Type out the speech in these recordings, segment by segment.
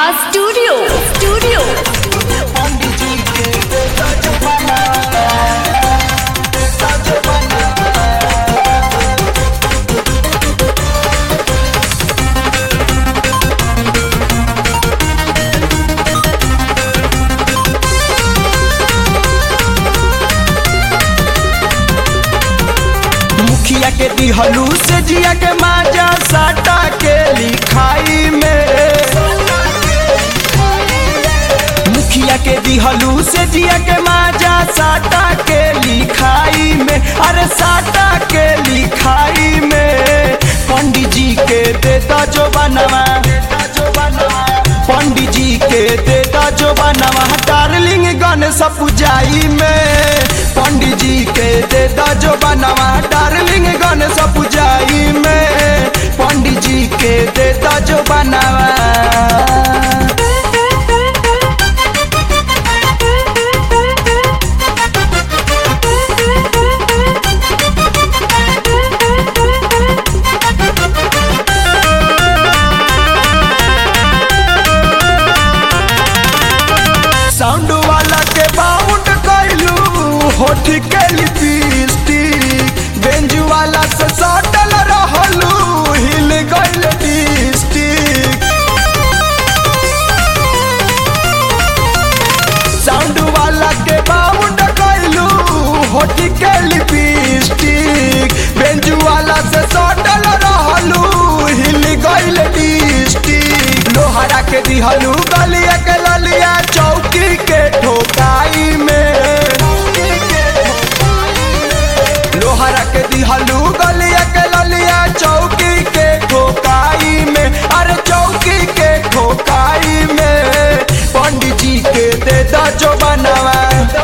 studio studio मुखिया के दिहलू से जिया के माजा साटा के लिखाई में मुखिया के दिहलू से जिया के माजा साटा के लिखाई में अरे साटा के लिखाई में पंडित जी के देता जो बनवा पंडित जी के देता जो बनवा डार्लिंग गणेश पूजाई में पंडित जी के देता जो बनवा डार्लिंग गणेश पूजाई में पंडित जी के देता जो बनवा साउंड वाला के बाउंड कैलू होठ के लिपस्टिक बेंज वाला से सटल रहलू हिल गइल डिस्टिक साउंड वाला के बाउंड कैलू होठ के लिपस्टिक बेंज वाला से सटल रहलू हिल गइल डिस्टिक लोहरा के दिहलू गलिया के ललिया चौकी के ठोकाई में लोहरा के दिहलू गलिया के ललिया चौकी के ठोकाई में अरे चौकी के ठोकाई में पंडित जी के देता जो बनवा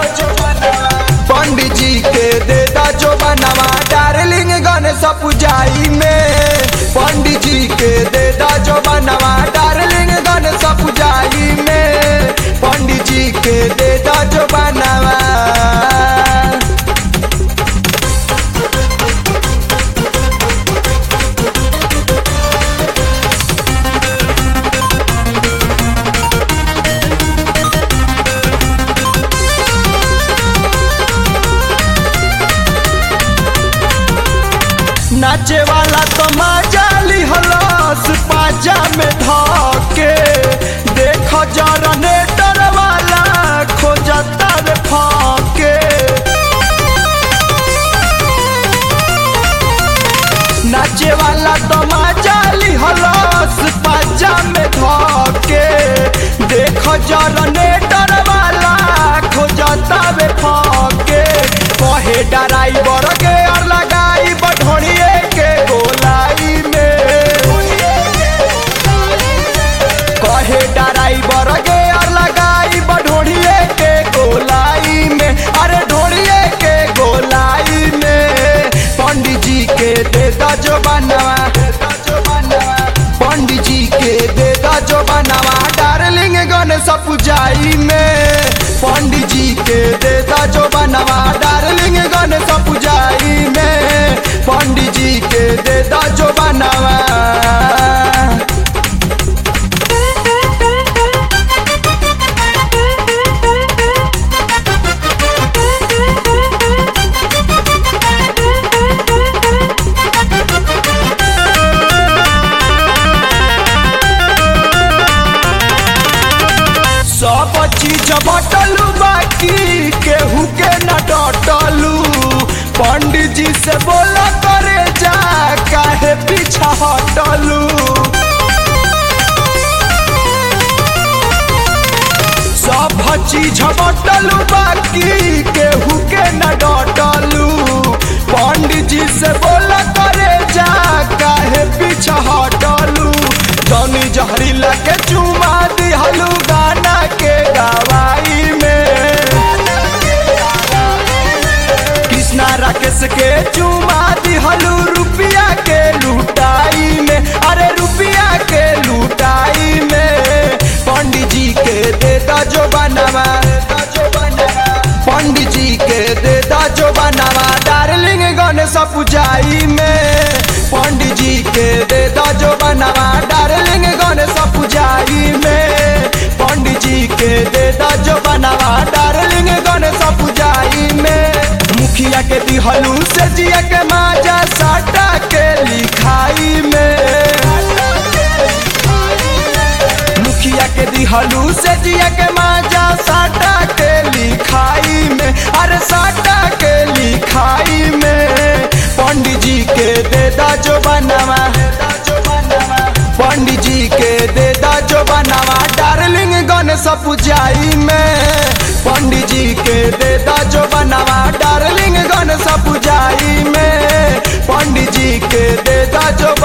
पंडित जी के देता जो बनवा डार्लिंग गणेश पूजाई में पंडित जी के देता जो बनवा डार्लिंग गणेश पूजाई में पंडित जी के देता जो बनवा नाचे वाला तो मजा लिहलस पाजा में धके देख जनरेटर वाला खोजता रे फाके नाचे वाला तो मजा लिहलस पाजा में धके देख जनरेटर वाला खोजता रे फाके कहे ड्राइवर के और लगाई बढ़ोड़िए के गोलाई में कहे ड्राइवर के और लगाई बढ़ोड़िए के गोलाई में अरे ढोड़िए के गोलाई में पंडित जी के देता जो बनवा पंडित जी के देता जो बनवा डार्लिंग गणेश पूजाई में पंडित जी के देता जो बनवा डार्लिंग गणेश पूजाई में पंडित जी के देता जो बनवा सब चीज बटलू बाकी केहू के न डटलू पंडित जी से बोला करे जा काहे पीछा हटलू सब चीज बटलू बाकी केहू के न डटलू पंडित जी से बोला करे जा काहे पीछा हटलू जनी जहरीला के चुमा दिहलू गाना के गवाई में कृष्णा राकेश के चुमा दिहलू रुपया के लुटाई में अरे रुपया के लुटाई में पंडित जी के देता जो बनवा पंडित जी के देता जो बनवा डार्लिंग गणेश पूजाई में पंडित जी के देता जो बनवा डार्लिंग गणेश पूजाई में दे दा जो बनावा डार्लिंग गणेश पूजाई में मुखिया के दिहलू से जिया के माजा साटा के लिखाई में मुखिया के दिहलू से जिया के माजा साटा के लिखाई में अरे साटा के लिखाई में पंडित जी के दे दा जो बनावा पंडित जी के दे दा जो बनावा डार्लिंग गणेश पूजाई में पंडित जी के दे दा जो बनावा डार्लिंग गणेश पूजाई में पंडित जी के दे दा जो